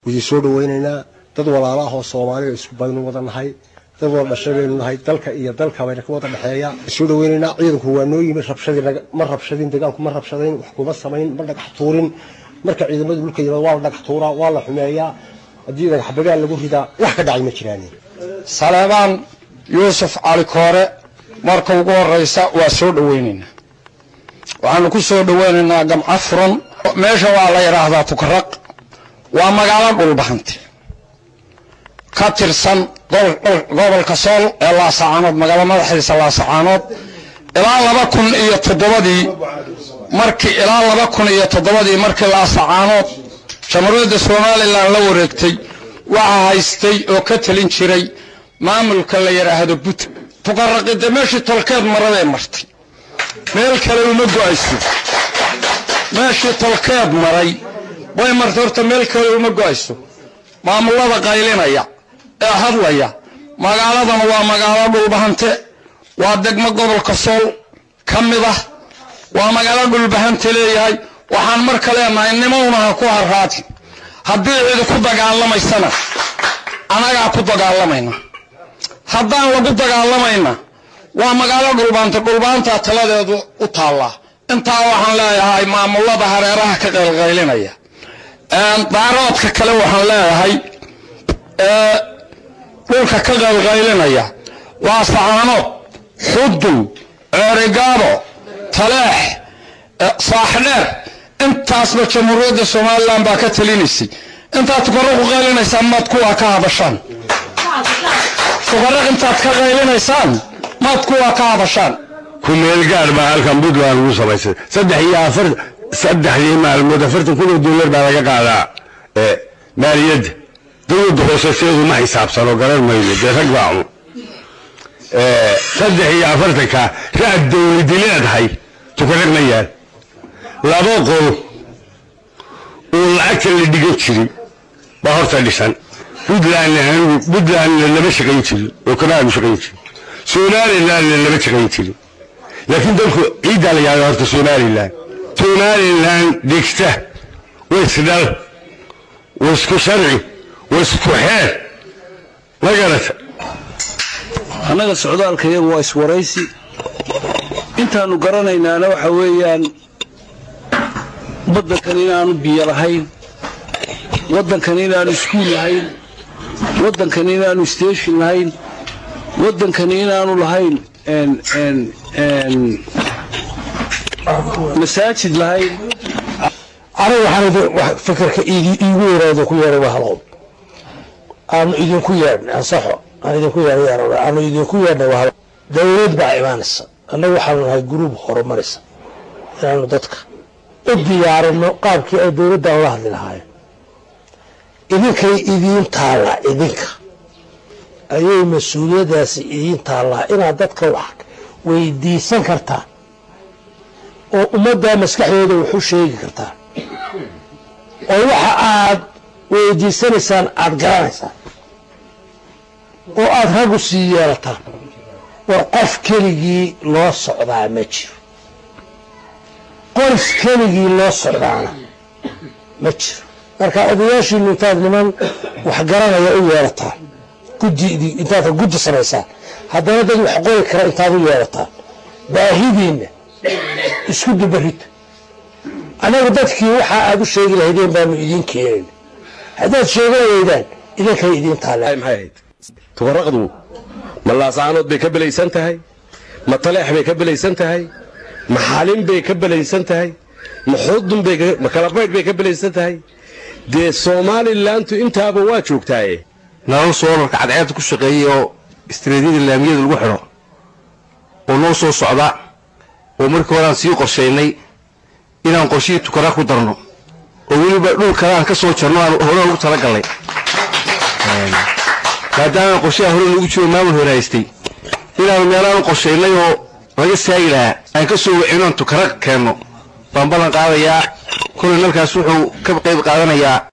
idin soo dhaweynaynaa dad walaala ah oo soomaaliya isku baynu wada nahay dad wada dhashay baynu nahay dalka iyo dalka bayna ka wada dhexeeya soo dhaweynaynaa ciidanku waa noo yimi rabshadii ma rabshadin deegaanku ma rabshadayn wax kuma samayn ma dhagax tuurin marka ciidamadu dhulka yimaad waa la dhagax tuuraa waa la xumeeyaa haddii dhagax bagaal lagu ridaa wax ka dhacay ma jiraan saleebaan yuusuf cali koore marka ugu horeysa waa soo dhaweynaynaa waxaanu ku soo dhaweynaynaa gamca furan meesha waa la yidhaahdaa tukaraq waa magaalo dhulbahante ka tirsan gobolka sool ee laasacaanood magaalo madaxiisa laasacaanood ilaa laba kun iyo toddobadii markii ilaa laba kun iyo toddobadii markii laasacaanood jamhuuriyadda somalilan la wareegtay waxaa haystay oo ka talin jiray maamulka la yidhaahdo but tuqaraqida meeshii tolkeed maraday martay meel kale uma go-ayso meeshii tolkeed maray way martay horta meel kale uma go-ayso maamulada qaylinaya ee hadlaya magaaladan waa magaalo dhulbahante waa degmo gobolka sool ka mid ah waa magaalo dhulbahante leeyahay waxaan marka leenahay nimownaha ku harraati haddii cidi ku dagaalamaysana anagaa ku dagaalamayna haddaan lagu dagaalamayna waa magaalo dhulbaanta dhulbaantaa taladeedu u taallaa intaa waxaan leeyahay maamulada hareeraha ka qaylqaylinaya daaroodka kale waxaan leeyahay dhulka ka qaylqaylinaya waa sacaanood xudun ceerigaabo taleex saaxdheer intaasba jamhuuriyadda somalilan baa ka talinaysay intaad tukaraq ku qaylinaysaan maad kuwaa ka habashaan tukaraq intaad ka qaylinaysaan maad kuwaa ka habashaan kumeel gaar baa halkan puntland lagu samaysay saddex iyo afar saddexdii maalmood afartan kun oo dollar baa laga qaadaa maaliyadda dowladda hooseseedu ma xisaabsano garan mayno dee rag baa cun saddex iyo afartanka ra-ad dowladi leedahay tukaraq ma yaal laba qol oo lacagta la dhigan jiray baa horta dhisan puntlandna anigu puntlandna lama shaqayn jirin oo kanaanu shaqayn jirin somalilandna lama shaqayn jirin laakiin dalku ciiddaa la yahda horta somalilan somalilan degta waa isdhal waa isku sharci waa isku xeer ma garata annaga socdaalka iyagu waa iswaraysi intaannu garanaynaana waxa weeyaan waddankan inaanu biyo lahayn waddankan inaanu iskuul lahayn waddankan inaanu station lahayn waddankan inaanu lahayn masaajid lahayn aniga waxaan fikirka iigu yaraado ku yeeray waa halow aanu idinku yeedhnay ansaxo aan idinku yeedhay aanu idinku yeedhnay waa halow dawlad baa imaanaysa annaga waxaanu nahay gruub horumaraysa inaanu dadka u diyaarino qaabkii ay dawladdan ula hadli lahaayeen idinkay idiin taallaa idinka ayay mas-uuliyaddaasi idiin taallaa inaad dadka wax weydiisan kartaan oo ummaddaa maskaxdooda wax u sheegi kartaan oo waxa aad weydiisanaysaan aada garanaysaan oo aada raggu sii yeelataan war qof keligii loo socdaa ma jiro qof keligii loo socdaana ma jiro marka odayaashiinu intaad niman wax garanaya u yeelataan guddi intaad guddi samaysaan haddana dad wax qori kara intaad u yeelataan baahidiinna isku dubarita anagu dadkii waxa aad u sheegi lahaydeen baanu idiin keenayna haddaad sheegan weydaan idinkay idiin taalle tukaraqdu ma laasaanood bay ka belaysan tahay ma taleex bay ka belaysan tahay ma xalin bay ka belaysan tahay ma xudun ma kalabaydh bay ka belaysan tahay dee somalilantu intaaba waa joogtaaye nalal soolarka cadceedda ku shaqeeyay oo istiraatiijiyada laamiyada lagu xidho oo noo soo socda oo markii hore aan sii qorshaynay inaan qorshihii tukaraa ku darno oo weliba dhul kale aan ka soo jarno aan hore ugu talagallay maadaama qorshaha hore nagu jiro maamul hore haystay inaanu meelaanu qorshaynay oo laga saagi lahaa aan ka soo wacino aan tukara keenno baan ballan qaadayaa kolay nalkaas wuxuu ka qayb qaadanayaa